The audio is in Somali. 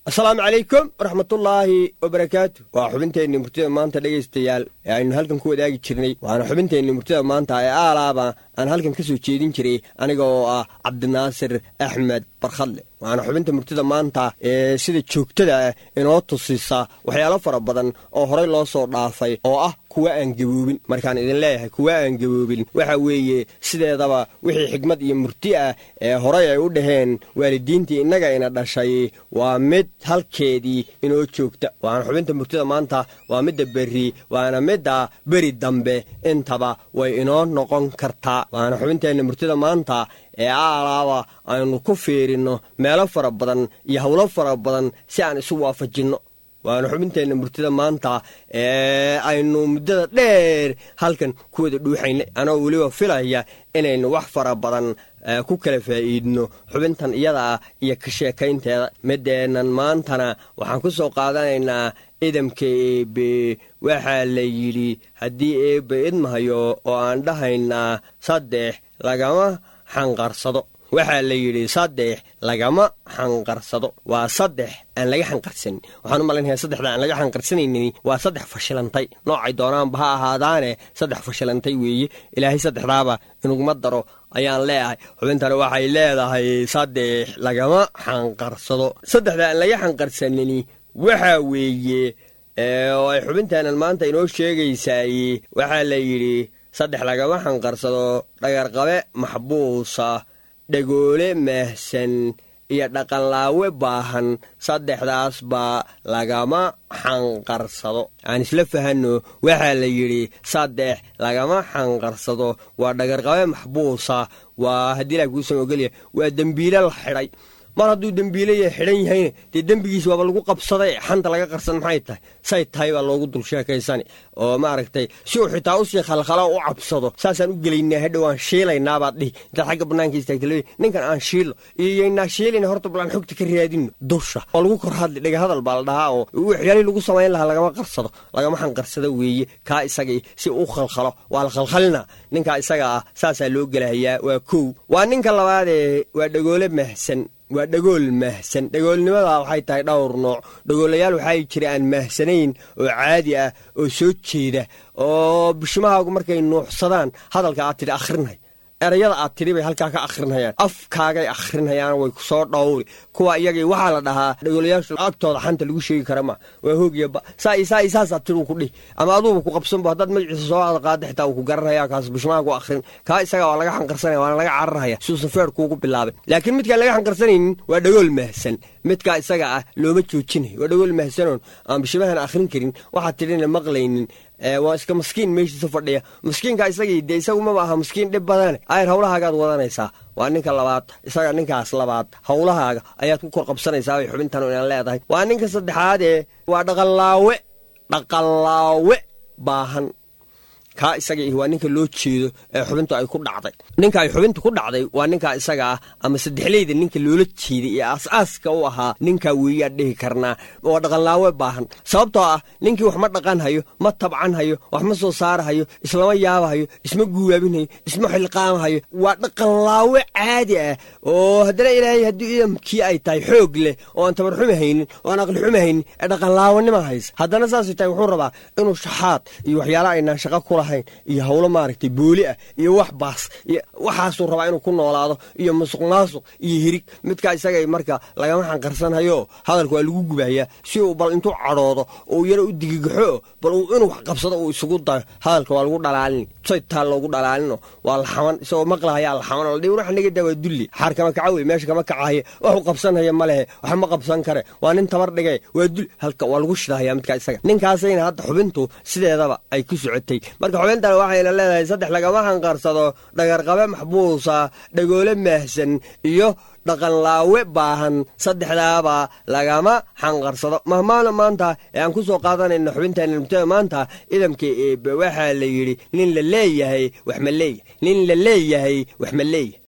asalaamu calaykum waraxmatullaahi wabarakaatu waa xubinteenni murtida maanta dhegaystayaal ee aynu halkan ku wadaagi jirnay waana xubinteenni murtida maanta ee aalaaba aan halkan ka soo jeedin jiray aniga oo ah cabdinaasir axmed barkhadle waana xubinta murtida maanta ee sida joogtada ah inoo tusisa waxyaalo fara badan oo horey loo soo dhaafay oo ah kuwa aan gaboobin markaan idin leeyahay kuwa aan gaboobin waxa weeye sideedaba wixii xigmad iyo murti ah ee horey ay u dhaheen waalidiintii innaga ina dhashay waa mid halkeedii inoo joogta waana xubinta murtida maanta waa midda berri waana midda beri dambe intaba way inoo noqon kartaa waana xubinteenna murtida maanta ee aalaaba aynu ku fiirinno meelo fara badan iyo howlo fara badan si aan isu waafajinno waana xubinteenna murtida maanta ee aynu muddada dheer halkan ku wada dhuuxaynay anoo weliba filaya inaynu wax fara badan ku kala faa'iidno xubintan iyada ah iyo ka sheekaynteeda mideennan maantana waxaan ku soo qaadanaynaa idamka eebe waxaa la yidhi haddii eebbe idmahayo oo aan dhahaynaa saddex lagama xanqarsado waxaa la yidhi saddex lagama xanqarsado waa saddex aan laga xanqarsanin waxaan u malaynayaa saddexda aan laga xanqarsanaynin waa saddex fashilantay noocay doonaanba ha ahaadaane saddex fashilantay weeye ilaahay saddexdaaba inuguma daro ayaan leeyahay xubintani waxay leedahay saddex lagama xanqarsado saddexda aan laga xanqarsanini waxaa weeye oo ay xubintaanan maanta inoo sheegaysaay waxaa la yidhi saddex lagama xanqarsado dhagarqabe maxbuusa dhagoole maahsan iyo dhaqanlaawe baahan saddexdaas baa lagama xanqarsado aan isla fahanno waxaa la yidhi saddex lagama xanqarsado waa dhagarqabe maxbuusa waa haddii ilaah kuusan ogolya waa dembiile la xidhay mar hadduu dembiilaya xidhan yahayna dee dembigiis waaba lagu qabsaday xanta laga qarsan maxay tahay say tahay baa loogu dul sheekaysani oo maaragtay si uu xitaa usii khalkhala u cabsado saasaan u gelaynaa hadhow aan shiilaynaabaad dhihi intaad xagga bannaanka istaagta ninkan aan shiilo iyo yaynaa shiilayna horta bal aan xogta ka raadinno dusha oo lagu kor hadli dhega hadal baa la dhahaa oo waxyaalihii lagu samayn lahaa lagama qarsado lagama xanqarsado weeye kaa isagii si u khalkhalo waa la khalkhalina ninkaa isaga ah saasaa loo gelahayaa waa kow waa ninka labaadee waa dhagoole mahsan waa dhagool mahsan dhagoolnimada waxay tahay dhowr nooc dhagoolayaal waxaa jira aan mahsanayn oo caadi ah oo soo jeeda oo bishimahaagu markay nuuxsadaan hadalka aad tidhi akhrinay erayada aad tidhi bay halkaa ka akhrinayaan afkaagay akhrinayaan way kusoo dhowri kuwa iyagii waxaa la dhahaa dhagoolayaashu agtooda xanta lagu sheegi kara ma waa hoogiyaba saa saa saasaad tidhi ku dhihi ama aduuba ku qabsanbo haddaad magaciisa soo aad qaada xitaa uu ku garanaya kaas bishmaagu akhrin kaa isaga waa laga xanqarsanaya waana laga cararhaya suusan feer kuugu bilaabay laakiin midkaan laga xanqarsanaynin waa dhagool mahsan midkaa isaga ah looma joojinayo waa dhagool mahsanoon aan bishimahan akhrin karin waxaad tidhina maqlaynin waa iska maskiin meeshiisa fadhiya maskiinka isagii dee isagumaba aha maskiin dhib badane ayr hawlahaagaad wadanaysaa waa ninka labaad isaga ninkaas labaad hawlahaaga ayaad ku kor qabsanaysaa bay xubintan inaan leedahay waa ninka saddexaadee waa dhaqanlaawe dhaqanlaawe baahan kaa isaga ih waa ninka loo jeedo ee xubintu ay ku dhacday ninka ay xubintu ku dhacday waa ninkaa isaga ah ama saddexleyda ninka loola jeeday ee aas-aaska u ahaa ninkaa weeyaan dhihi karnaa waa dhaqanlaawe baahan sababtoo ah ninkii wax ma dhaqan hayo ma tabcan hayo wax ma soo saarahayo islama yaabahayo isma guwaabinhayo isma xilqaamahayo waa dhaqanlaawe caadi ah oo haddana ilaahay haddii idamkii ay tahay xoog leh oo aan tabarxumi haynin oo aan aqlixumi haynin ee dhaqanlaawanima haysa haddana saasay tahay wuxuu rabaa inuu shaxaad iyo waxyaala aynaan shaqo kula iyo hawlo maaragtay booli ah iyo wax baas iyo waxaasuu rabaa inuu ku noolaado iyo musuq maasuq iyo hirig midkaa isaga marka lagama xanqarsanhayo hadalka waa lagu gubahayaa si uu bal intuu cadhoodo oo yaro u digigaxo bal inuu wax qabsado uu isugu dayo hadalka waa lagu dhalaalin saytaa loogu dhalaalino waa laxaman isagoo maqlahayaa laxaman ladhi wax naga daa waa dulli xaar kama kaca wey meesha kama kacahaya waxuu qabsanhaya ma lehe wax ma qabsan kare waa nin tabar dhige waa dul halka waa lagu shidahaya midkaa isaga ninkaasayna hadda xubintu sideedaba ay ku socotay marka xubintan waxayna leedahay saddex lagama xanqarsado dhagarqabe maxbuusa dhagoole maahsan iyo dhaqanlaawe baahan saddexdaaba lagama xanqarsado mahmaana maanta ee aan ku soo qaadanayna xubinteena mubtada maanta idamka eebe waxaa la yidhi nin la leeyahay wax ma leeyahay nin la leeyahay wax ma leeyahay